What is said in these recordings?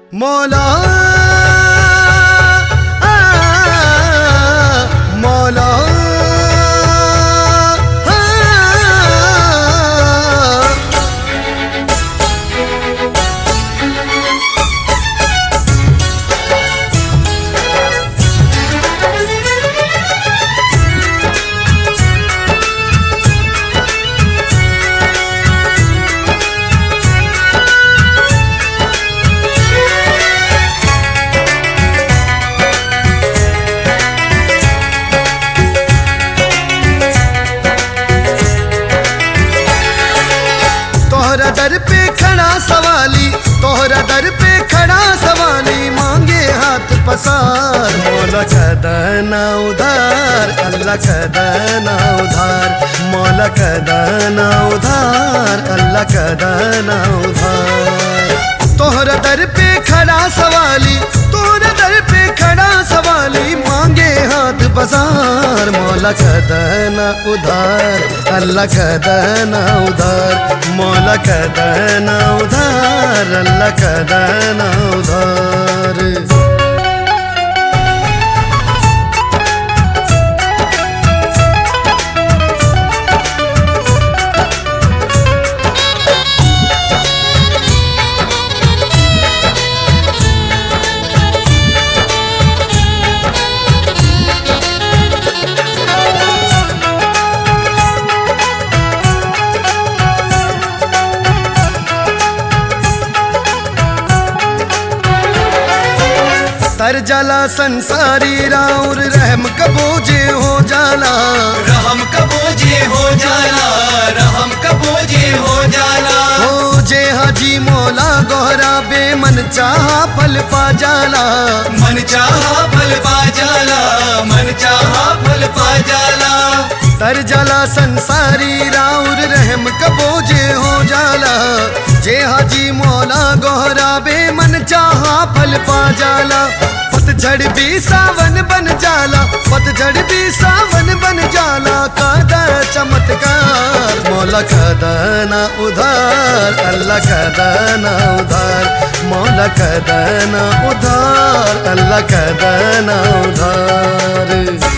मौला आ, मौला आ, तोहरा दर पे खड़ा सवाली तोहरा दर पे खड़ा सवाली मांगे हाथ पसार मौला कदना उधार अल्लाह कदना उधार मौला कदना उधार अल्लाह कदना उधार तोहरा दर पे खड़ा सवाली तोहरा दर पे खड़ा सवाली मांगे हाथ पसार मौला कदना उधार अल्लाह कदना उधार मौला कदना उधार अल्लाह कदना उधार तर जाला संसारी राउर रहम कबोजे हो जाला रहम कबोजे हो जाला रहम कबोजे हो जाला हो जे हाजी मौला गोहरा बेमन चाहा फल पा जाला मन चाहा फल पा जाला मन चाहा फल पा जाला तर जाला संसारी राउर रहम कबोजे हो जाला जे हाजी मौला गोहरा बेमन चाहा फल पा जाला पतझड़ भी सावन बन जाला पतझड़ भी सावन बन जाला कादा चमत्कार मौला कदना उधार अल्लाह कदना उधार मौला कदना उधार अल्लाह कदना उधार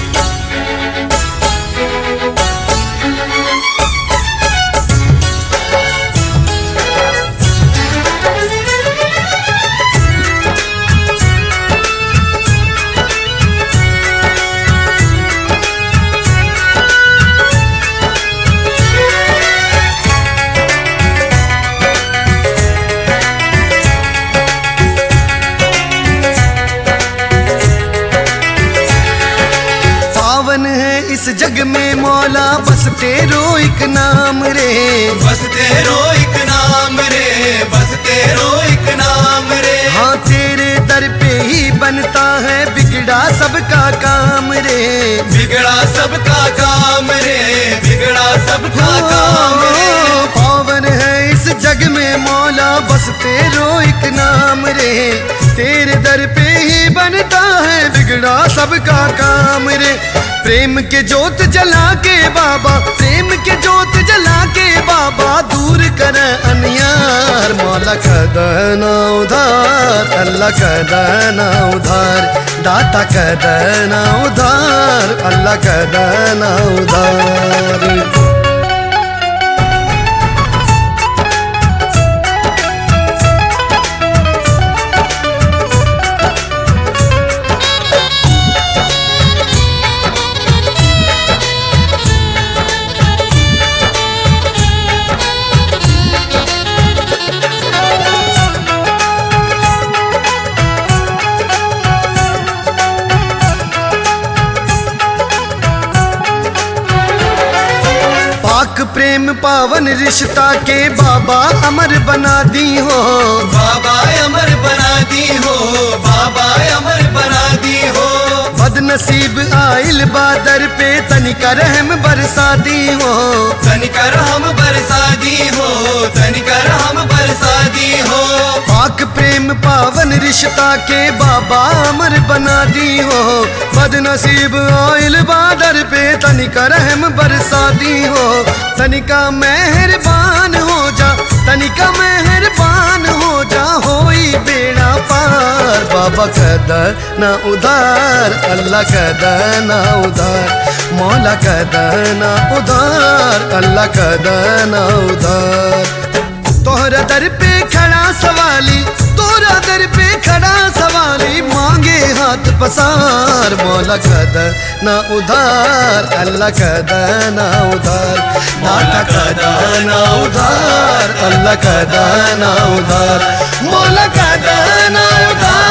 पावन है इस जग में मौला बस तेरो एक नाम रे बस तेरो एक नाम रे बस तेरो एक नाम रे हाँ तेरे दर पे ही बनता है बिगड़ा सबका काम रे बिगड़ा सबका काम रे बिगड़ा सबका काम रे ओ, पावन है इस जग में मौला बस तेरो एक नाम रे तेरे दर पे ही बनता है बिगड़ा सबका काम रे प्रेम के जोत जला के बाबा प्रेम के जोत जला के बाबा दूर कर अनियार मौला कदना उधार अल्लाह कदना उधार दाता कदना उधार अल्लाह कदना उधार पाक प्रेम पावन रिश्ता के बाबा अमर बना दी हो बाबा अमर बना दी हो बाबा अमर बना दी हो बदनसीब आइल बादर पे तनिका रहम बरसा दी हो तनिकर हम बरसा दी हो तनिकर हम बरसा दी हो पाक प्रेम पावन रिश्ता के बाबा अमर बना दी हो बदनसीब आइल बादर पे तनिका रहम बरसा दी हो तनिका मेहरबान हो जा तनिका मेहरबान हो जा होई बेड़ा पार बाबा कदा ना उधार अल्लाह कदा ना उधार मौला कदा ना उधार अल्लाह कदा ना उधार तोहरा दर पे खड़ा सवाली तोरा दर पे खड़ा सवाली मांगे हाथ पसार मौला कदा ना उधार अल्लाह कदा ना उधार मौला कदा ना उधार अल्लाह कदा ना उधार मौला कदा ना उधार